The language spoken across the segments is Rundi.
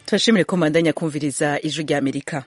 turashimire ko mandanya kumviriza ijwi rya amerika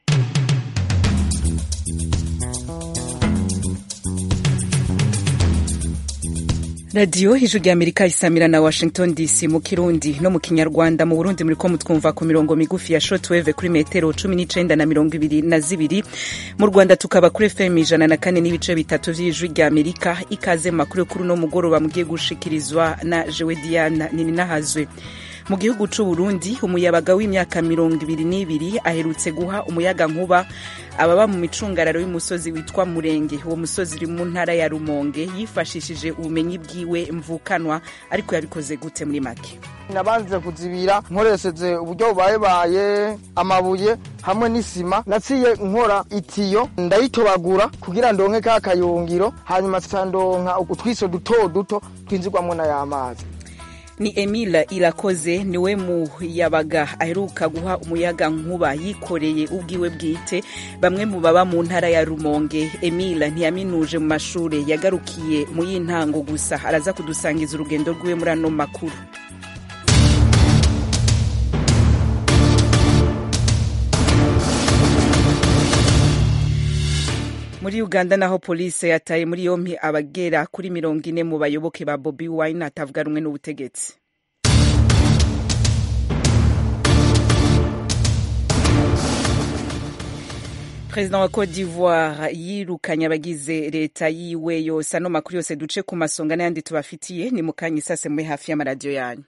radiyo ijwi rya amerika isamira na washington dc mu kirundi no mu kinyarwanda mu burundi muri ko mutwumva ku mirongo migufi ya shotweve kuri metero cumi n'icenda na mirongo ibiri na zibiri mu rwanda tukaba kuri fm ijana na kane n'ibice bitatu vy'ijwi rya amerika ikaze mu makuru y'ukuri no mugoroba mugiye gushikirizwa na jewe diana nininahazwe mu gihugu c'u Burundi umuyabaga w'imyaka mirongo ibiri n'ibiri aherutse guha umuyaga nkuba ababa mu micungararo y'umusozi witwa Murenge uwo musozi uri mu ntara ya Rumonge yifashishije ubumenyi bwiwe mvukanwa ariko yabikoze gute muri make nabanze kuzibira nkoresheje uburyo bubayebaye amabuye hamwe n'isima naciye nkora itiyo ndayitobagura kugira ndonke ka kayungiro hanyuma ndonka utwiso duto duto twinjirwamwo n'ay'amazi ni Emile Irakoze niwe muyabaga aheruka guha umuyaga nkuba yikoreye ubwiwe bwite bamwe mu baba mu ntara ya Rumonge Emile ntiyaminuje mu mashure yagarukiye mu y'intango gusa araza kudusangiza urugendo rwiwe muri ano makuru muri uganda naho polisi yataye muri yompi abagera kuri mirongo ine mu bayoboke ba bobi wine atavuga rumwe n'ubutegetsi perezida wa cote d'ivoire yirukanye abagize leta yiwe yose ano makuru yose duce ku masonga n'ayandi tubafitiye ni mukanya isase muri hafi y'amaradiyo yanyu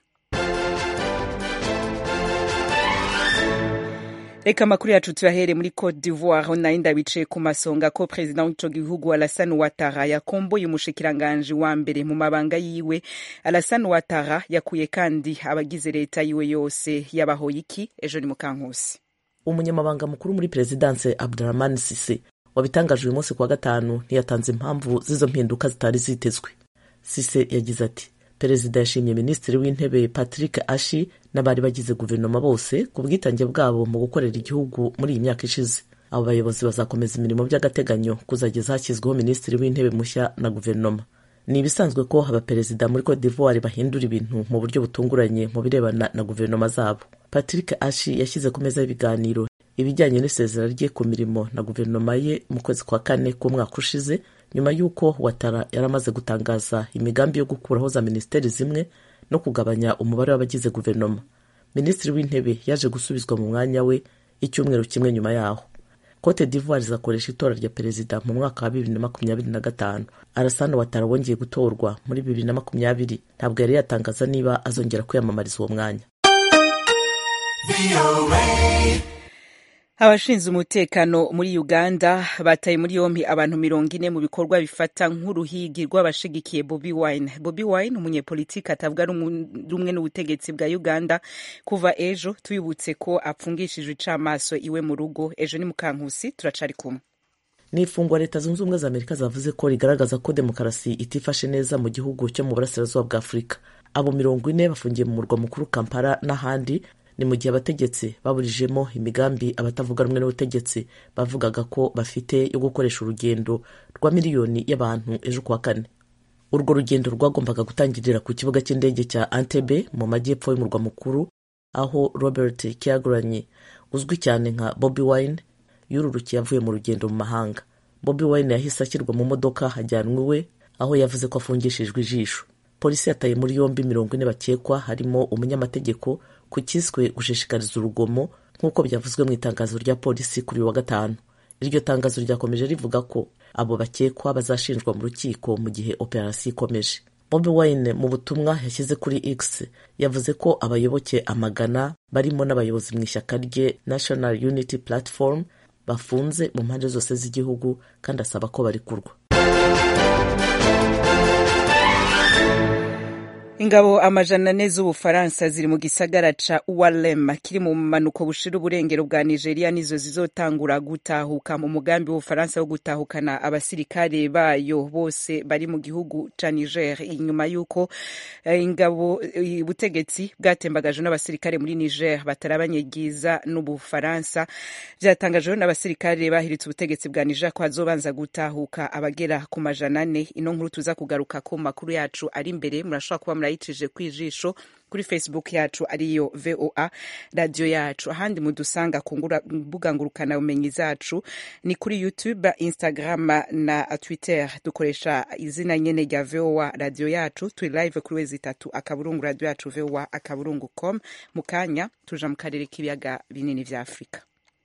reka amakuru yacu tuyahere muri cote d'ivoire aho nari ndabicaye ku masonga ko perezida w'ico gihugu alassane ouattara yakomboye umushikiranganji wa mbere mu mabanga yiwe alassane ouattara yakuye kandi abagize leta yiwe yose yabahoye iki ejo ni mukankusi umunyamabanga mukuru muri perezidanse abdurahman sise wabitangaje uyu munsi kuwa gatanu ntiyatanze impamvu z'izo mpinduka zitari zitezwe sise yagize ati perezida yashimye minisitiri w'intebe patrick ashi n'abari bagize guverinoma bose ku bwitange bwabo mu gukorera igihugu muri iyi myaka ishize abo bayobozi bazakomeza imirimo by'agateganyo kuzageza hashyizweho minisitiri w'intebe mushya na guverinoma ni ibisanzwe ko abaperezida muri cote d'ivoire bahindura ibintu mu buryo butunguranye mu birebana na guverinoma zabo patrick ashi yashyize ku meza y'ibiganiro ibijyanye n'isezera rye ku mirimo na guverinoma ye mu kwezi kwa kane k'umwaka ushize nyuma y'uko watara yari amaze gutangaza imigambi yo gukuraho za minisiteri zimwe no kugabanya umubare w'abagize guverinoma minisitiri w'intebe yaje gusubizwa mu mwanya we icyumweru kimwe nyuma yaho cote d'ivoire izakoresha itora rya perezida mu mwaka wa bibiri na makumyabiri na gatanu arasana watara wongeye gutorwa muri bibiri na makumyabiri ntabwo yari yatangaza niba azongera kwiyamamariza uwo mwanya abashinzwe umutekano muri uganda bataye muri yompi abantu mirongo ine mu bikorwa bifata nk'uruhigi rw'abashigikiye bobi wine bobi wine umunyepolitiki atavuga rumwe n'ubutegetsi bwa uganda kuva ejo tubibutse ko apfungishijwe icamaso iwe mu rugo ejo ni mukankusi turacari kumwe ni ifungwa leta zunze ubumwe za amerika zavuze ko rigaragaza ko demokarasi itifashe neza mu gihugu cyo mu burasirazuba bwa afurika abo mirongo ine bafungiye mu murwa mukuru kampala n'ahandi ni mu gihe abategetsi baburijemo imigambi abatavuga rumwe n'ubutegetsi bavugaga ko bafite yo gukoresha urugendo rwa miliyoni y'abantu ejo kuwa kane urwo rugendo rwagombaga gutangirira ku kibuga cy'indege cya Entebbe mu majyepfo y'umurwa mukuru aho Robert Kyagulanyi uzwi cyane nka Bobi Wine yururukiye avuye mu rugendo mu mahanga Bobi Wine yahise ashyirwa mu modoka hajyanwa iwe aho yavuze ko afungishijwe ijisho polisi yataye muri yombi mirongo ine bakekwa harimo umunyamategeko ku kiswe gushishikariza urugomo nk'uko byavuzwe mu itangazo rya polisi kuri wa gatanu iryo tangazo ryakomeje rivuga ko abo bakekwa bazashinjwa mu rukiko mu gihe operasiyo ikomeje Bobi Wine mu butumwa yashyize kuri X yavuze ko abayoboke amagana barimo n'abayobozi mu ishyaka rye National Unity Platform bafunze mu mpande zose z'igihugu kandi asaba ko barekurwa ingabo amajana ane z'ubufaransa ziri mu gisagara ca uwalem kiri mu manuko bushira uburengero bwa nigeria nizo zizotangura gutahuka mu mugambi w'ubufaransa wo gutahukana abasirikare bayo bose bari mu gihugu ca niger inyuma y'uko ingabo ubutegetsi bwatembagajwe n'abasirikare muri niger batarabanyegiza n'ubufaransa vyatangajwe n'abasirikare bahiritse ubutegetsi bwa niger ko hazobanza gutahuka abagera ku majana ane ino nkuru tuza kugaruka ku makuru yacu ari imbere murashobora kuba murayicije kwijisho kuri facebook yacu ariyo voa radio yacu ahandi mudusanga ku mbuga ngurukana bumenyi zacu ni kuri youtube instagram na twitter dukoresha izina nyene rya voa radio yacu turi live kuri wezi itatu akaburungu radio yacu voa akaburungu com mu kanya tuja mu karere k'ibiyaga binini vya afurika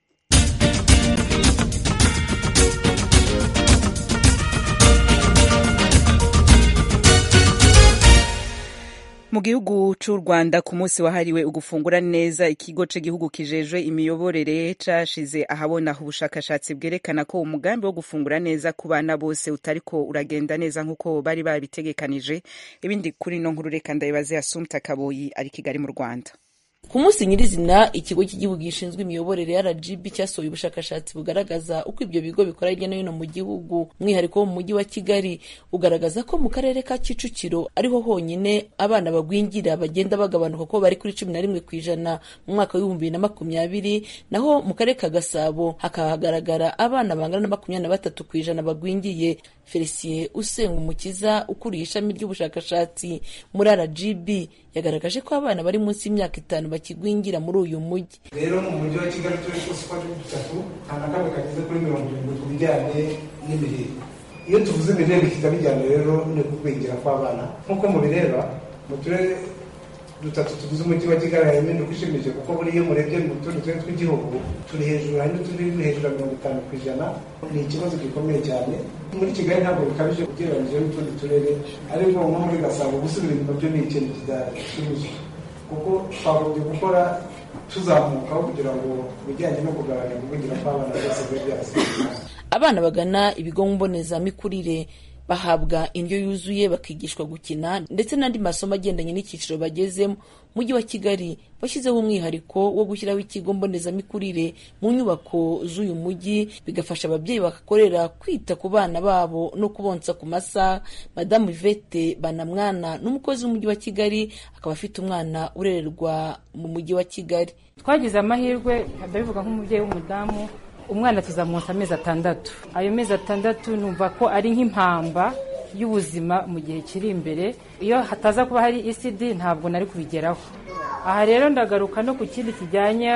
mu gihugu c'u rwanda ku munsi wahariwe ugufungura neza ikigo c'igihugu kijejwe imiyoborere cashize ahabona ubushakashatsi bwerekana ko umugambi wo gufungura neza ku bana bose utariko uragenda neza nk'uko bari babitegekanije ibindi kuri no nkuru reka ndabibaze asumta kaboyi ari kigali mu rwanda ku munsi nyirizina ikigo cy'igihugu gishinzwe imiyoborere rgb cyasohoye ubushakashatsi bugaragaza uko ibyo bigo bikora hirya no hino mu gihugu umwihariko wo mu mujyi wa kigali ugaragaza ko mu karere ka kicukiro ariho honyine abana bagwingira bagenda bagabanuka ko bari kuri cumi na rimwe ku ijana mu mwaka w'ibihumbi bibiri na makumyabiri naho mu karere ka gasabo hakahagaragara abana bangana na makumyabiri na batatu ku ijana bagwingiye felicien usenga umukiza ukuriye ishami ry'ubushakashatsi muri rgb yagaragaje ko abana bari munsi y'imyaka itanu bakigwingira muri uyu mujyi rero mu mujyi wa kigali turi twose uko ari dutatu nta na kamwe kageze kuri mirongo irindwi ku bijyanye n'imirire iyo tuvuze imirire bihita bijyana rero no kugwingira kw'abana nk'uko mubireba mu turere dutatu tugize umujyi wa kigali harimo impinduka ishimishije kuko buriya iyo murebye mu tundi turere tw'igihugu turi hejuru hari n'utundi turi hejuru ya mirongo itanu ku ijana ni ikibazo gikomeye cyane muri kigali ntabwo bikabije ugereranyije n'utundi turere ariko nko muri gasabo gusubira inyuma byo ni ikintu kidashimishije kuko twagombye gukora tuzamukaho kugira ngo ibijyanye no kugabanya kuvugira kw'abana bose bibe byarasigaye abana bagana ibigo mbonezamikurire bahabwa indyo yuzuye bakigishwa gukina ndetse n'andi masomo agendanye n'icyiciro bagezemo mujyi wa kigali washyizeho umwihariko wo gushyiraho ikigo mbonezamikurire mu nyubako z'uyu mujyi bigafasha ababyeyi bagakorera kwita ku bana babo no kubonsa ku masaha madamu ivete banamwana n'umukozi w'umujyi wa kigali akaba afite umwana urererwa mu mujyi wa kigali twagize amahirwe ndabivuga nk'umubyeyi w'umudamu umwana tuzamuha amezi atandatu ayo mezi atandatu numva ko ari nk'impamba y'ubuzima mu gihe kiri imbere iyo hataza kuba hari isidi ntabwo nari kubigeraho aha rero ndagaruka no ku kindi kijyanye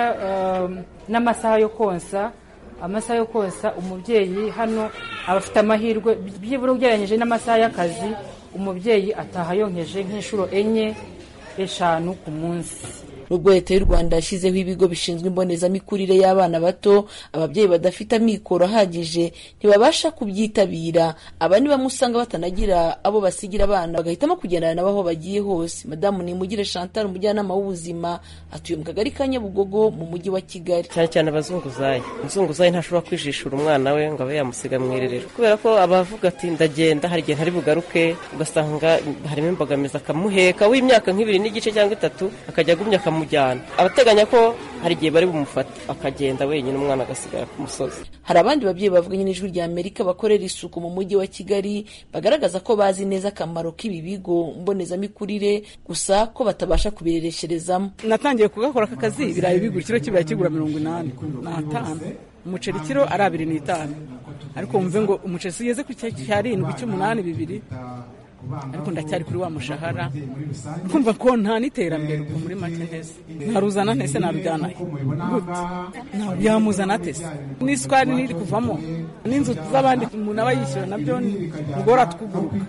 n'amasaha yo konsa amasaha yo konsa umubyeyi hano aba afite amahirwe byibura ugereranyije n'amasaha y'akazi umubyeyi ataha yonkeje nk'inshuro enye eshanu ku munsi nubwo leta y'u rwanda yashyizeho ibigo bishinzwe imbonezamikurire y'abana bato ababyeyi badafite amikoro ahagije ntibabasha kubyitabira aba ni bamwe usanga batanagira abo basigira abana bagahitamo kugendana nabo aho bagiye hose madamu nimugire chantal umujyanama w'ubuzima atuye mu kagari ka nyabugogo mu mujyi wa kigali cyane cyane abazunguzayi umuzunguzayi ntashobora kwijishura umwana we ngo abe yamusiga mu irerero kubera ko abavuga ati ndagenda hari igihe ntari bugaruke ugasanga harimo imbogamizi akamuheka w'imyaka nk'ibiri n'igice cyangwa itatu akajya agumya akamujyana abateganya ko hari igihe bari bumufate akagenda wenyine umwana agasigara ku musozi hari abandi babyeyi bavuganye n'ijwi rya amerika bakorera isuku mu mujyi wa kigali bagaragaza ko bazi neza akamaro k'ibi bigo mbonezamikurire gusa ko batabasha kubireresherezamo natangiye kugakora aka kazi ibirayi bigura ikiro kibirayi kigura mirongo inani n'atanu umuceri kiro ari abiri n'itanu ariko wumve ngo umuceri ugeze ku cyarindwi cy'umunani bibiri ariko ndacyari kuri wa mushahara kumva ko nta n'iterambere ubwo muri make ntese ntaruzana ntese narujyana yamuzana atese n'isukari n'iri kuvamo n'inzu z'abandi umuntu aba yishyura nabyo ugora twuguruka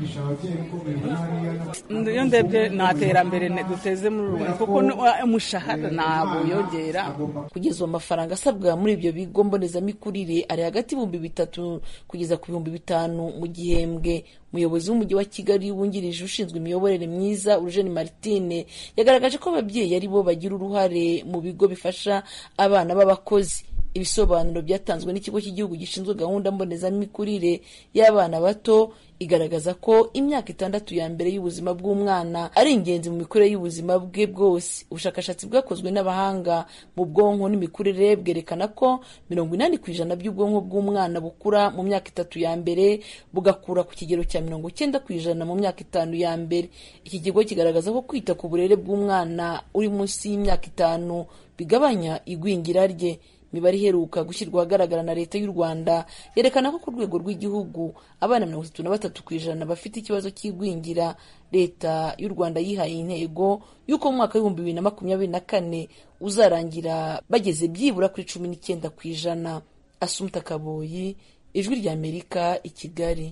iyo ndebye nta terambere duteze muri rubanda kuko umushahara ntabwo yongera kugeza ubu amafaranga asabwa muri ibyo bigo mbonezamikurire ari hagati y'ibihumbi bitatu kugeza ku bihumbi bitanu mu gihembwe umuyobozi w'umujyi wa kigali wungirije ushinzwe imiyoborere myiza urujeni martine yagaragaje ko ababyeyi ari bo bagira uruhare mu bigo bifasha abana b'abakozi ibisobanuro byatanzwe n'ikigo cy'igihugu gishinzwe gahunda mbonezamikurire y'abana bato igaragaza ko imyaka itandatu ya mbere y'ubuzima bw'umwana ari ingenzi mu mikurire y'ubuzima bwe bwose ubushakashatsi bwakozwe n'abahanga mu bwonko n'imikurire bwerekana ko mirongo inani ku ijana by'ubwonko bw'umwana bukura mu myaka itatu ya mbere bugakura ku kigero cya mirongo icyenda ku ijana mu myaka itanu ya mbere iki kigo kigaragaza ko kwita ku burere bw'umwana uri munsi y'imyaka itanu bigabanya igwingira rye imibare iheruka gushyirwa ahagaragara na leta y'u rwanda yerekana ko ku rwego rw'igihugu abana mirongo itatu na batatu ku ijana bafite ikibazo cy'igwingira leta y'u rwanda yihaye intego y'uko mu mwaka w'ibihumbi bibiri na makumyabiri na kane uzarangira bageze byibura kuri cumi n'icyenda ku ijana asumta kaboyi ijwi ry'amerika i kigali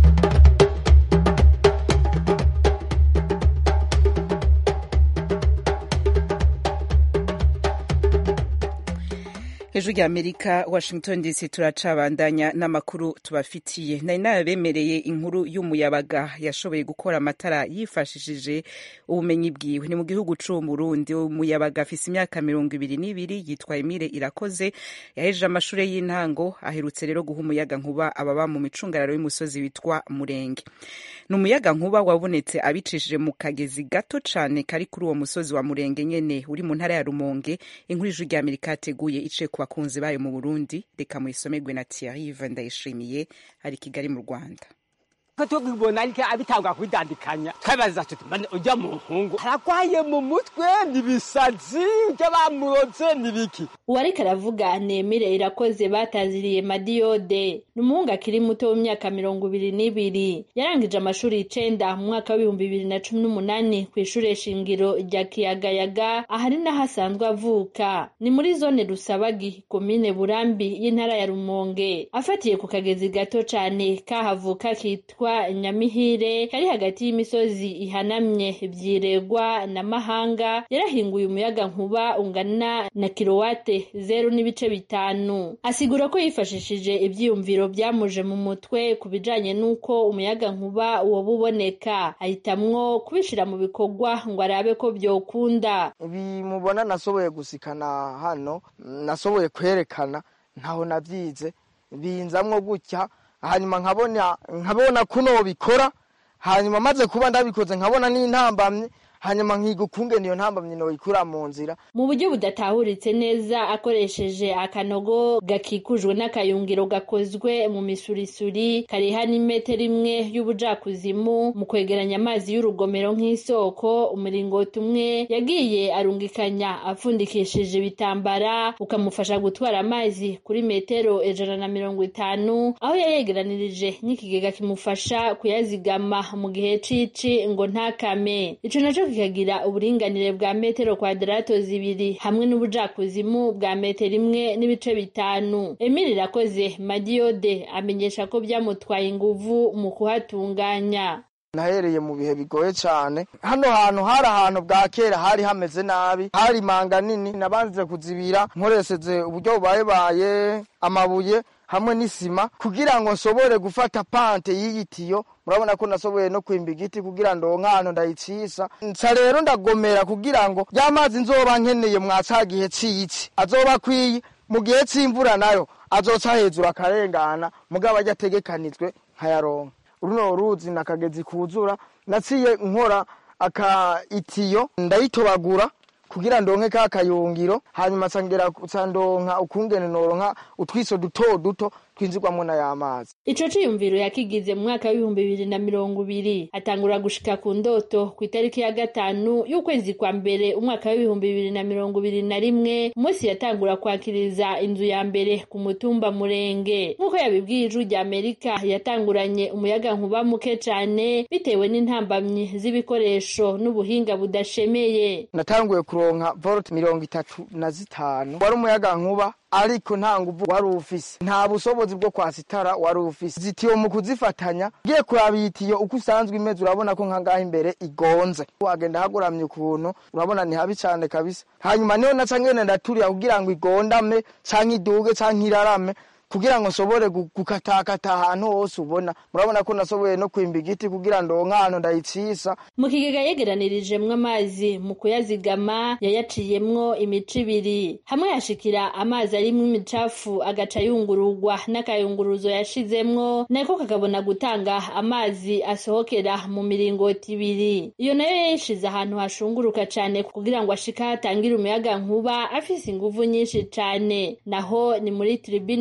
hejuru y'amerika washington dc turacabandanya n'amakuru tubafitiye nari nabemereye inkuru y'umuyabaga yashoboye gukora amatara yifashishije ubumenyi bwiwe ni mu gihugu c'u Burundi umuyabaga afise imyaka mirongo ibiri n'ibiri yitwa Emile Irakoze yahejeje amashure y'intango aherutse rero guha umuyaga nkuba ababa mu micungararo y'umusozi witwa Murenge ni umuyaga nkuba wabonetse abicishije mu kagezi gato cane kari kuri uwo musozi wa Murenge nyene uri mu ntara ya Rumonge inkuru y'ijuru ry'Amerika yateguye iciye ku bakunzi bayo mu Burundi reka muyisomerwe na Thierry Ndayishimiye ari Kigali mu Rwanda ko tubibona ariko abitangwa kubidandikanya twabaza tuti mbane ujya mu nkungu aragwaye mu mutwe nibisazi ujya bamuroze nibiki uwariko aravuga nemire irakoze bataziriye madiyode ni umuhungu akiri muto w'imyaka mirongo ibiri n'ibiri yarangije amashuri icenda mu mwaka w'ibihumbi bibiri na cumi n'umunani ku ishure shingiro rya kiyagayaga ahari n'aho asanzwe avuka ni muri zone rusabagi komine burambi y'intara ya rumonge afatiye ku kagezi gato cane kahavuka kitwa nyamihire kari hagati y'imisozi ihanamye vyiregwa na mahanga yarahinguye umuyaga nkuba ungana na kilowate zeru n'ibice bitanu asigura ko yifashishije ivyiyumviro vyamuje mu mutwe ku bijanye n'uko umuyaga nkuba woba uboneka ahitamwo kubishira mu bikorwa ngo arabe ko vyokunda bimubona nasoboye gusikana hano nasoboye kwerekana ntaho navyize binzamwo gutya hanyuma nkabona nkabona kuno bikora hanyuma maze kuba ndabikoze nkabona n'intambamye hanyuma nkiga ukungene iyo ntambamye noyikura mu nzira mu buryo budatahuritse neza akoresheje akanogo gakikujwe n'akayungiro gakozwe mu misurisuri kariha n'imetero imwe y'ubujakuzimu mu kwegeranya amazi y'urugomero nk'isoko umuringoti umwe yagiye arungikanya apfundikishije ibitambara ukamufasha gutwara amazi kuri metero ijana na mirongo itanu aho yayegeranirije n'ikigega kimufasha kuyazigama mu gihe cici ngo ntakame ico naco kikagira uburinganire bwa metero kwadarato zibiri hamwe n'ubujakuzimu bwa metero imwe n'ibice bitanu emili irakoze madiyode amenyesha ko byamutwaye inguvu mu kuhatunganya nahereye mu bihe bigoye cyane hano hantu hari ahantu bwa kera hari hameze nabi hari manga nini nabanze kuzibira nkoresheje uburyo bubayebaye amabuye hamwe n'isima kugira ngo nsobore gufata pante y'igitiyo murabona ko nasoboye no kwimba igiti kugira ndonke ahantu ndayicisa nsa rero ndagomera kugira ngo ya mazi nzoba nkeneye mwa ca gihe c'ici azoba akwiye mu gihe c'imvura nayo azoca hejuru akarengana mugabo ajya ategekanijwe nkayaronka runo ruzi nakagezi kuzura naciye nkora aka itiyo ndayitobagura kugira ndonke ka kayungiro hanyuma nsangera ndonka ukungene noronka utwiso duto duto twinjirwamo na y'amazi ico ciyumviro yakigize mu mwaka w'ibihumbi bibiri na mirongo ibiri atangura gushika ku ndoto ku itariki ya gatanu y'ukwezi kwa mbere umwaka w'ibihumbi bibiri na mirongo ibiri na rimwe umunsi yatangura kwakiriza inzu ya mbere ku mutumba murenge nk'uko yabibwiye ijwi rya amerika yatanguranye umuyaga nkuba muke cane bitewe n'intambamyi z'ibikoresho n'ubuhinga budashemeye natanguye kuronka volt mirongo itatu na zitanu wari umuyaga nkuba ariko nta nguvu wari ufise nta bushobozi bwo kwasitara wari ufise zitiyo mu kuzifatanya ugiye kuraba iyi tiyo uko usanzwe imeze urabona ko nkangaha imbere igonze wagenda haguramye ukuntu urabona ni habi cane kabisa hanyuma niho naca ngene ndaturira kugira ngo igondame canke iduge canke irarame kugira ngo nsobore gukatakata ahantu hose ubona murabona ko nasoboye no kwimba igiti kugira ndonke ahantu ndayicisa mu kigega yegeranirijemwo amazi mu kuyazigama yayaciyemwo imico ibiri hamwe yashikira amazi arimwo imicafu agaca yungururwa n'akayunguruzo yashizemwo nako kakabona gutanga amazi asohokera mu miringoti ibiri iyo nayo yayishize ahantu hashunguruka cane kugira ngo ashike ahatangire umuyaga nkuba afise inguvu nyinshi cane naho ni muri tribune ikoze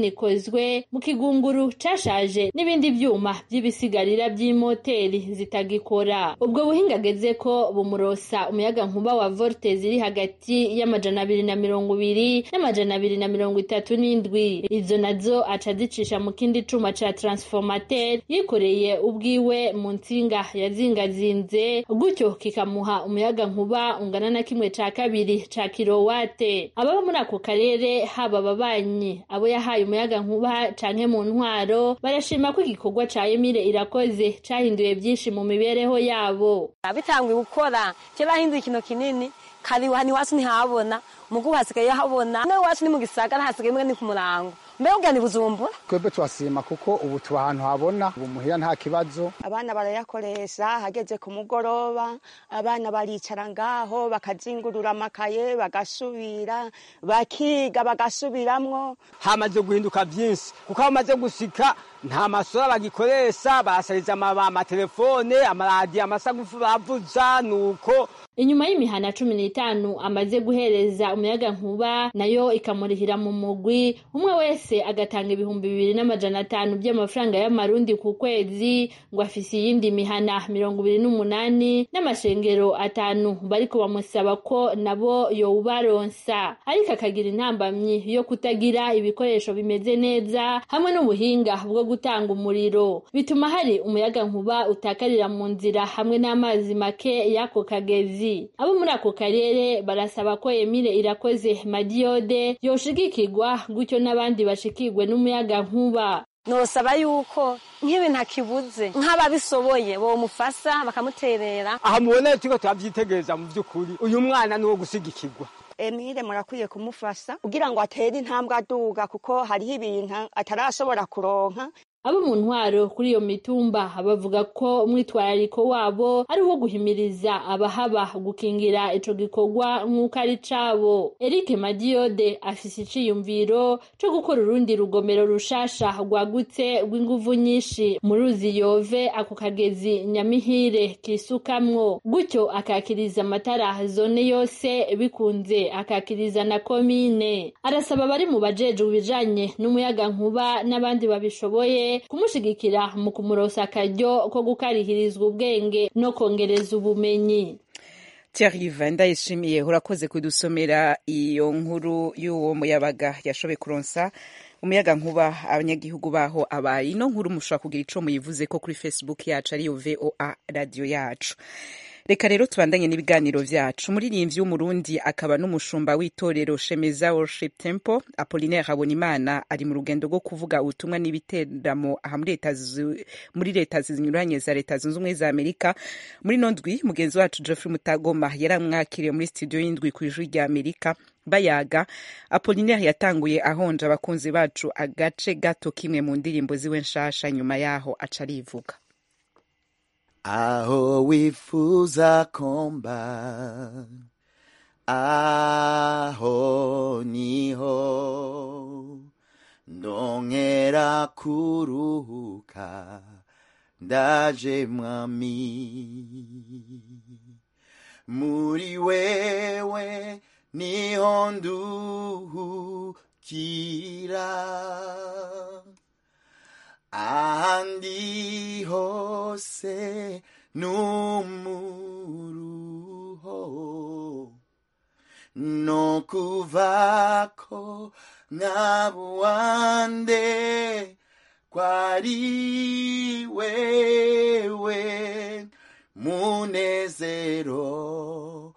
zigizwe mu kigunguru cashaje n'ibindi vyuma vy'ibisigarira vy'imoteri zitagikora ubwo buhinga ageze ko bumurosa umuyaga nkuba wa volte ziri hagati y'amajana abiri na mirongo ibiri n'amajana abiri na mirongo itatu n'indwi izo nazo aca azicisha mu kindi cuma ca transformateur yikoreye ubwiwe mu nsinga yazingazinze gutyo kikamuha umuyaga nkuba ungana na kimwe ca kabiri ca kirowate ababa muri ako karere haba ababanyi abo yahaye umuyaga nkuba canke mu ntwaro barashima ko igikorwa ca Emile irakoze cahinduye byinshi mu mibereho yabo bitanguye gukora kera hinduye ikintu kinini kari hano iwacu ntihabona mugu hasigaye habona no iwacu ni mu gisagara hasigaye mwe ni ku murango mbega ubwira ni bujumbura twebwe turasima kuko ubu tuba ahantu habona ubu muhira nta kibazo abana barayakoresha hageze ku mugoroba abana baricara ngaho bakazingurura amakaye bagasubira bakiga bagasubiramwo hamaze guhinduka byinshi kuko bamaze gushika nta masura bagikoresha basariza amatelefone amaradiyo amasagufu bavuza nuko inyuma y'imihana cumi n'itanu amaze guhereza umuyaga nkuba nayo ikamurihira mu mugwi umwe wese agatanga ibihumbi bibiri n'amajana atanu by'amafaranga y'amarundi ku kwezi ngo afise iyindi mihana mirongo ibiri n'umunani n'amashengero atanu bariko bamusaba ko nabo yowubaronsa ariko akagira intambamyi yo kutagira ibikoresho bimeze neza hamwe n'ubuhinga bwo gutanga umuriro bituma hari umuyaga nkuba utakarira mu nzira hamwe n'amazi make y'ako kagezi abo muri ako karere barasaba ko Emile irakoze madiyode yoshigikirwa gutyo n'abandi bashikirwe n'umuyaga nkuba nosaba yuko nk'ibintu akibuze nk'ababishoboye bomufasha bakamuterera aha mubona turiko turavyitegereza mu vy'ukuri uyu mwana ni uwo gusigikirwa Emile murakwiye kumufasha kugira ngo atere intambwe aduga kuko hariho ibintu atarashobora kuronka abo mu ntwaro kuri iyo mitumba bavuga ko umwitwarariko wabo ari uwo guhimiriza abahaba gukingira ico gikorwa nk'uko ari cabo Eric Madiyode afise iciyumviro co gukora urundi rugomero rushasha rwagutse rw'inguvu nyinshi mu ruzi yove ako kagezi nyamihire kisukamwo gutyo akakiriza amatara zone yose bikunze akakiriza na komine arasaba abari mu bajejwe ibijanye n'umuyaga nkuba n'abandi babishoboye kumushigikira mu kumurosa akaryo ko gukarihirizwa ubwenge no kongereza ubumenyi Thierry ndayishimiye urakoze kudusomera iyo nkuru y'uwo muyabaga yashoboye kuronsa umuyaga nkuba abanyagihugu baho abaye ino nkuru mushobora kugira ico muyivuze ko kuri facebook yacu ariyo voa radio yacu reka rero tubandanye n'ibiganiro vyacu umuririmbyi w'umurundi akaba n'umushumba w'itorero shemeza worship temple apolinaire habonimana ari mu rugendo rwo kuvuga ubutumwa n'ibiteramo aha muri leta zinyuranye za leta zunze ubumwe za amerika muri no ndwi mugenzi wacu geoffrey mutagoma yaramwakiriye muri studio y'indwi ku ijwi rya amerika bayaga apolinaire yatanguye ahonja abakunzi bacu agace gato kimwe mu ndirimbo ziwe nshasha nyuma yaho aca arivuga aho wifuza komba aho niho ndongera kuruhuka ndaje mwami muri wewe niho nduhukira ahandi hose numuruho no kuvako nkabuwande kwari wewe munezero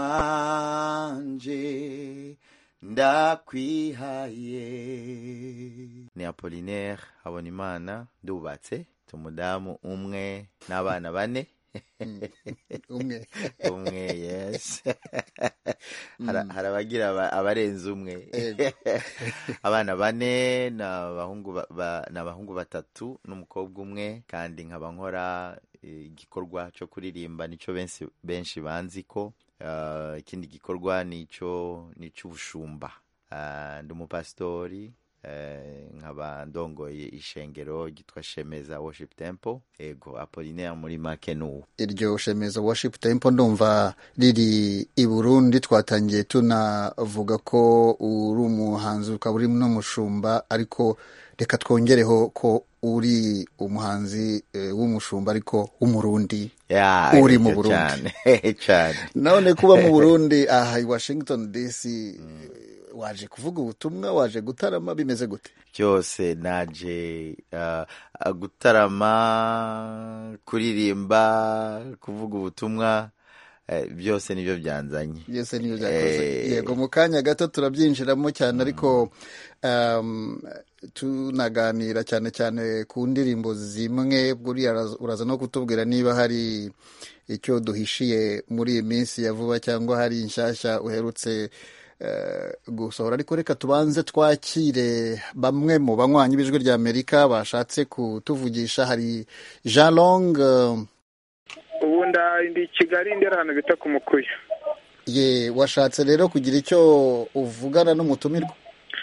wanje ndakwihaye ni apolinaire habonimana ndubatse umudamu umwe n'abana bane umwe umwe yes hari abagira abarenze umwe abana bane ni abahungu batatu n'umukobwa umwe kandi nkaba nkora igikorwa cyo kuririmba nicyo benshi banzi ko ikindi gikorwa ni icy'ubushumba ndi umupasitori eh, nkaba ndongoye ishengero ryitwa shemeza worship temple ego apolinaire muri make n'uwo iryo shemeza worship temple ndumva riri i burundi twatangiye tunavuga ko uri umuhanzi ukaba uri n'umushumba ariko reka twongereho ko uri umuhanzi eh, w'umushumba ariko w'umurundi Ya, uri mu icyo burundi cyane cyane none kuba mu burundi aha i washington dc waje kuvuga ubutumwa waje gutarama bimeze gute byose naje uh, uh, gutarama kuririmba kuvuga ubutumwa eh, byose nibyo byanzanye byose niyo byakoze Eh, yego mu kanya gato turabyinjiramo cyane ariko um, tunaganira cyane cyane ku ndirimbo zimwe buriya uraza- uraza no kutubwira niba hari icyo duhishiye muri iyi minsi ya vuba cyangwa hari inshyashya uherutse eh, gusohora ariko reka tubanze twakire bamwe mu banywanyi b'ijwi rya amerika bashatse kutuvugisha hari jean long eh, ubu nda ndi i kigali ndi ahantu bita ku mukuya ye washatse rero kugira icyo uvugana n'umutumirwa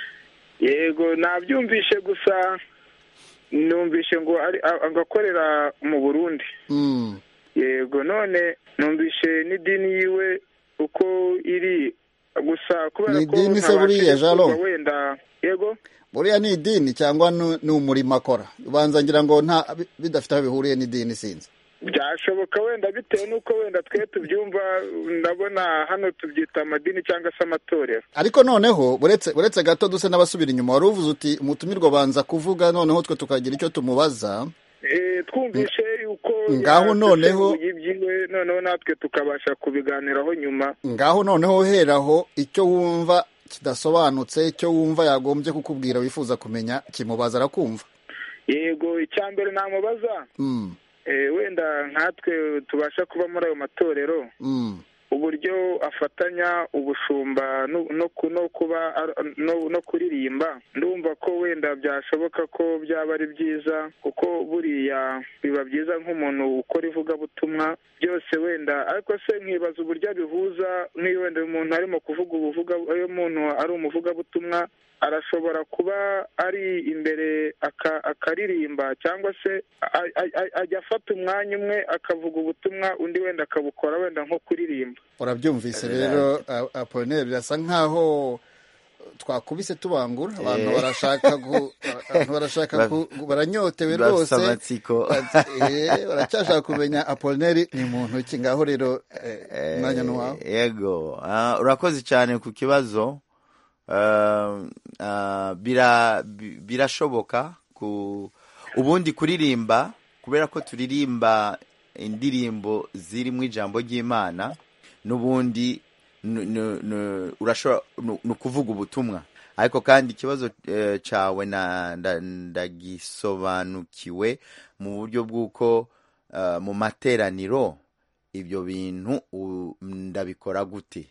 yego nabyumvishe gusa numvishe ngo ari a- agakorera mu burundi Mm. yego none numvishe n'idini yiwe uko iri gusa kubera Ni ko idini se ntabashije buriya, Jean kumva Long? wenda yego buriya ni idini cyangwa ni ni umurimo akora ubanza ngira ngo nta bi- bidafite aho bihuriye n'idini sinzi byashoboka wenda bitewe n'uko wenda twe tubyumva ndabona hano tubyita amadini cyangwa se amatorero ariko noneho buretse buretse gato duse n'abasubira inyuma wari uvuze uti umutumirwa abanza kuvuga noneho twe tukagira icyo tumubaza Eh, twumvishe yuko Ngaho noneho- yasesenguye ibyiwe noneho natwe tukabasha kubiganiraho nyuma ngaho noneho uheraho icyo wumva kidasobanutse icyo wumva yagombye kukubwira wifuza kumenya kimubaza arakumva yego icya mbere namubaza Mm, eh, wenda nkatwe tubasha kuba muri ayo matorero mm. uburyo afatanya ubushumba no no ku- no kuba ar- no no kuririmba ndumva ko wenda byashoboka ko byaba ari byiza kuko buriya biba byiza nk'umuntu ukora ivugabutumwa byose wenda ariko se nkibaza uburyo abihuza nk'iyo wenda umuntu arimo kuvuga ubuvuga iyo umuntu ari umuvugabutumwa arashobora kuba ari imbere aka- akaririmba cyangwa se a- a- a- ajya afata umwanya umwe akavuga ubutumwa undi wenda akabukora wenda nko kuririmba urabyumvise rero A- apolinere birasa nkaho twakubise tubangura abantu Eh. barashaka gu- abantu barashaka ku- baranyotewe Bafite rwose amatsiko. Bati, eh, baracyashaka kumenya apolineri ni muntu ki ngaho rero eh, umwanya ni uwawe yego Ah, urakoze cyane ku kibazo Ah, ah, bira- bi- birashoboka ku ubundi kuririmba kubera ko turirimba indirimbo zirimo ijambo ry'imana n'ubundi nu- nu- nu- urashobora nu- ni ukuvuga ubutumwa ariko kandi ikibazo eh, cyawe na- nda- ndagisobanukiwe mu buryo bw'uko ah, mu materaniro ibyo bintu u- ndabikora gute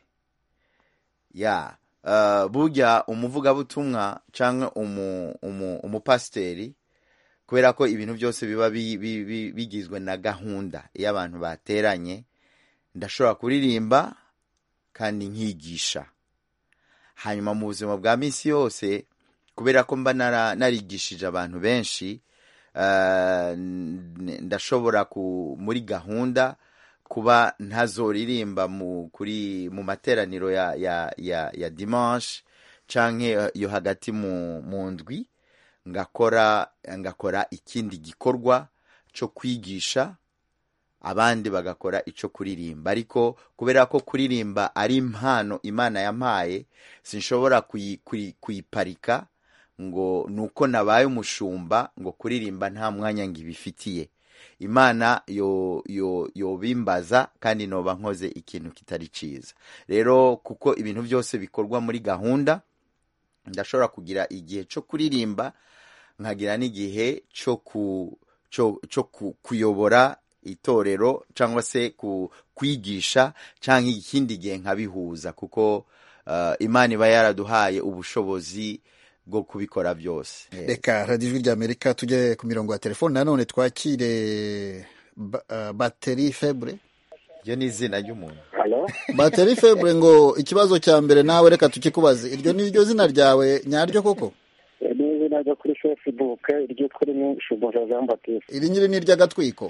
ya uh, burya umuvugabutumwa cyangwa umu, umu, umupasiteri kubera ko ibintu byose biba bi- bi- bi- bigizwe na gahunda iyo abantu bateranye ndashobora kuririmba kandi nkigisha hanyuma mu buzima bwa minsi yose kubera ko mba nara- narigishije abantu benshi uh, n- ndashobora ku, muri gahunda kuba ntazoririmba mu kuri mu materaniro ya ya ya, ya dimanche canke yo hagati mu mu ndwi ngakora ngakora ikindi gikorwa cyo kwigisha abandi bagakora icyo kuririmba ariko kubera ko kuririmba ari impano imana yampaye sinshobora kuyi- kuyi- kuyiparika ngo nuko nabaye umushumba ngo kuririmba nta mwanya ngibifitiye imana yo yo yobimbaza kandi noba nkoze ikintu kitari cyiza rero kuko ibintu byose bikorwa muri gahunda ndashobora kugira igihe cyo kuririmba nkagira n'igihe cyo ku cyo cyo ku, kuyobora itorero cyangwa se ku kwigisha cyangwa ikindi gihe nkabihuza kuko uh, imana iba yaraduhaye ubushobozi bwo kubikora byose reka radiyo ijwi ry'amerika tujye ku mirongo ya telefone nanone twakire ba- ah, bateri febure iryo ni izina ry'umuntu bateri febure ngo ikibazo cya mbere nawe reka tukikubaze iryo ni ryo zina ryawe nyaryo koko ni izina ryo kuri facebook iryitwa rimwe shumbusha jean baptiste iri nyiri ni iry'agatwiko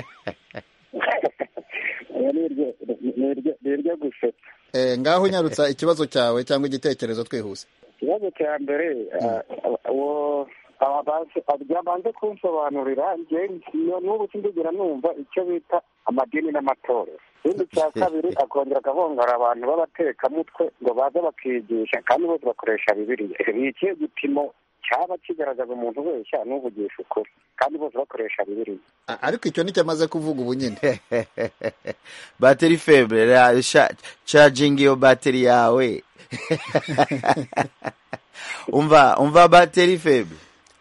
Oya, ni iryo- ni iryo- ni iryo gusetsa Eh, ngaho unyarutsa ikibazo cyawe cyangwa igitekerezo twihuse ikibazo cya mbere ah, uwo byabanze kunsobanurira njye n'ubu sindigera numva icyo bita amadini n'amatorero ikindi cya kabiri akongera akavongera abantu b'abatekamutwe ngo baze bakigisha kandi bose bakoresha bibiriya ni ikihe gipimo cyaba kigaragaza umuntu wese n'uvugisha ukuri kandi bose bakoresha bibiriya A- ariko icyo nicyo amaze kuvuga ubu nyine bateri febre ra- sha- charging iyo bateri yawe umva umva bateri febre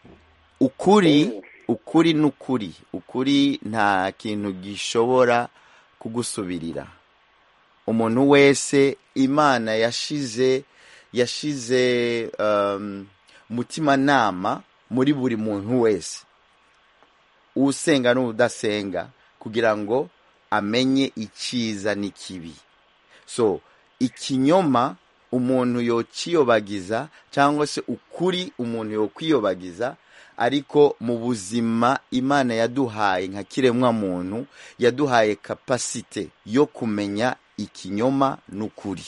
ukuri ukuri n'ukuri ukuri nta kintu gishobora kugusubirira umuntu wese imana yashize yashize um, umutimanama muri buri muntu wese usenga n'udasenga kugira ngo amenye icyiza n'ikibi so ikinyoma umuntu yokiyobagiza cyangwa se ukuri umuntu yokwiyobagiza ariko mu buzima imana yaduhaye nka kiremwa muntu yaduhaye kapasite yo kumenya ikinyoma n'ukuri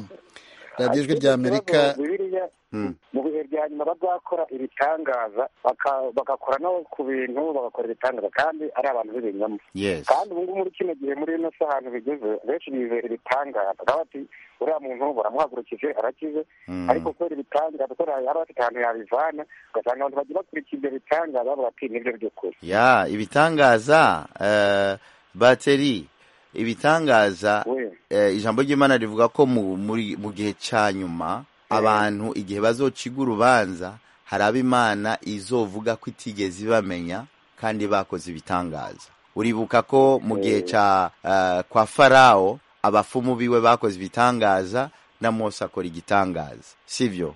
radiyo ijwi rya amerika bibiriya Hmm. mu bihe bya nyuma bazakora ibitangaza baka- bagakora no ku bintu bagakora ibitangaza kandi ari abantu b'ibinyoma yes kandi ubu ngubu muri kino gihe muri ino si ahantu bigeze benshi bizera ibitangaza baba bati uriya muntu baramuhagurukije arakize Mm. ariko kubera ibitangaza kubera yaba afite ahantu yabivana ugasanga abantu bagiye bakurikira ibyo bitangaza bavuga ati nibyo by'ukuri ya ibitangaza eh, bateri ibitangaza eh, ijambo ry'imana rivuga ko mu, muri, mu gihe cya nyuma abantu igihe bazociga urubanza hari abo imana izovuga ko itigeze ibamenya kandi bakoze ibitangaza uribuka ko mu gihe cya eh, kwa farawo abafumu biwe bakoze ibitangaza na mose akora igitangaza sibyo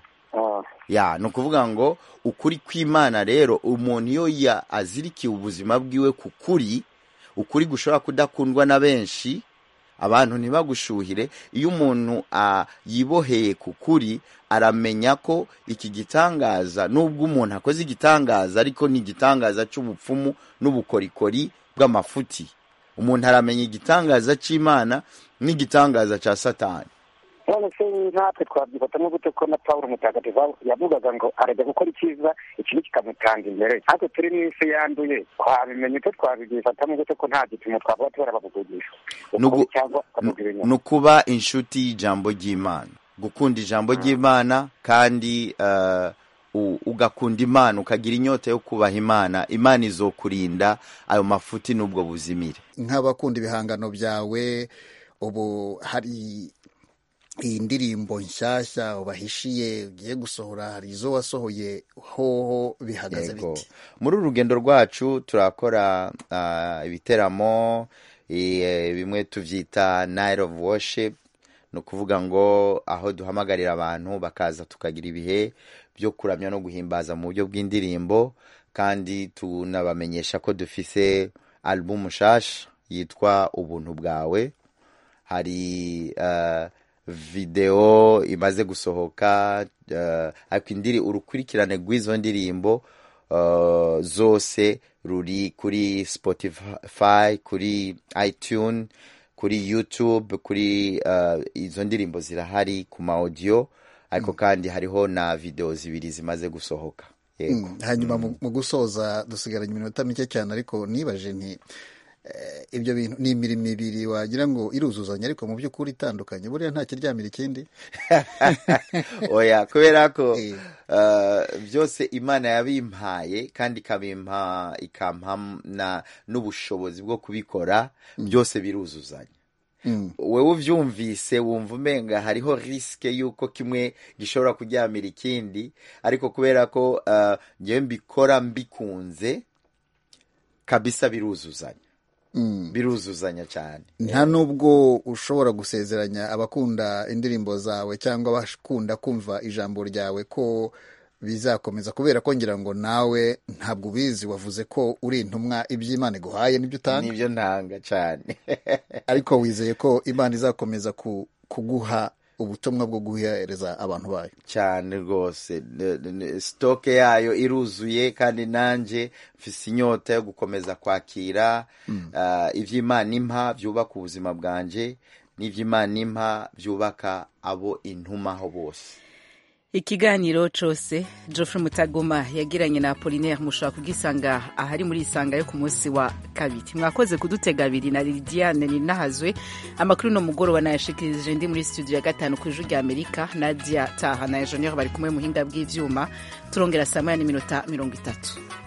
ya ni ukuvuga ngo ukuri kw'imana rero umuntu iyo ya azirikiye ubuzima bwiwe ku kuri ukuri gushobora kudakundwa na benshi abantu ntibagushuhire iyo umuntu ah, yiboheye ku kuri aramenya ko iki gitangaza nubwo umuntu akoze igitangaza ariko ni igitangaza cy'ubupfumu n'ubukorikori bw'amafuti umuntu aramenya igitangaza cy'imana n'igitangaza cya satani none se natwe twabyifatamo gute ko na pawulo mutagatifu yavugaga ngo arajya gukora icyiza ikibi kikamutanga imbere natwe turi mu isi yanduye twabimenya ute twabyifatamo gute ko nta gipimo twavuga tubara bakuvugisha Nugu- ukuri cyangwa bakavuga ibinyoma ni ukuba inshuti y'ijambo ry'imana gukunda ijambo ry'imana kandi eh, u- ugakunda imana ukagira inyota yo kubaha imana imana izokurinda ayo mafuti n'ubwo buzimire nk'abakunda ibihangano byawe ubu hari iyi ndirimbo nshyashya ubahishiye ugiye gusohora hari izo wasohoye hoho bihagaze Yego. biti muri uru rugendo rwacu turakora ah, ibiteramo eh, bimwe tubyita night of worship ni ukuvuga ngo aho duhamagarira abantu bakaza tukagira ibihe byo kuramya no guhimbaza mu buryo bw'indirimbo kandi tunabamenyesha ko dufise album nshasha yitwa ubuntu bwawe hari uh, video imaze gusohoka uh, ariko indiri urukurikirane rw'izo ndirimbo uh, zose ruri kuri spotify kuri itunes kuri youtube kuri uh, izo ndirimbo zirahari ku ma audio ariko kandi hariho na video zibiri zimaze gusohoka yego Mm, hanyuma mu mu gusoza dusigaranye iminota mike cyane ariko nibaje nti eh, ibyo bintu ni imirimo ibiri wagira ngo iruzuzanya ariko mu by'ukuri itandukanye buriya nta kiryamira ikindi oya kubera ko uh, byose imana yabimpaye kandi ikabimpa ikampa na n'ubushobozi bwo kubikora byose biruzuzanya wowe ubyumvise wumva umenga hariho risike y'uko kimwe gishobora kuryamira ikindi ariko kubera ko uh, ngewe mbikora mbikunze kabisa biruzuzanya biruzuzanya cyane nta nubwo ushobora gusezeranya abakunda indirimbo zawe cyangwa abakunda kumva ijambo ryawe ko bizakomeza kubera ko ngira ngo nawe ntabwo ubizi wavuze ko uri intumwa iby'imana iguhaye n'ibyo utanga nibyo ntanga cyane ariko wizeye ko imana izakomeza ku- kuguha ubutumwa bwo guhereza abantu bayo cyane rwose Ne- ne- sitoke yayo iruzuye kandi nanjye mfise inyota yo gukomeza kwakira ah, ivy'imana impa byubaka ubuzima bwanje n'ivy'imana impa byubaka abo intumaho bose ikiganiro cose geoffrey mutagoma yagiranye na apolinaire mushobora kugisanga ahari muri isanga yo ku munsi wa kabiri mwakoze kudutega abiri na lidiane ninahazwe amakuru no mugoroba nayashikirije ndi muri studio ya gatanu ku ijwi rya amerika nadia taha na enjeniyeri bari kumwe muhinga bw'ivyuma turongera saa moya n'iminota mirongo itatu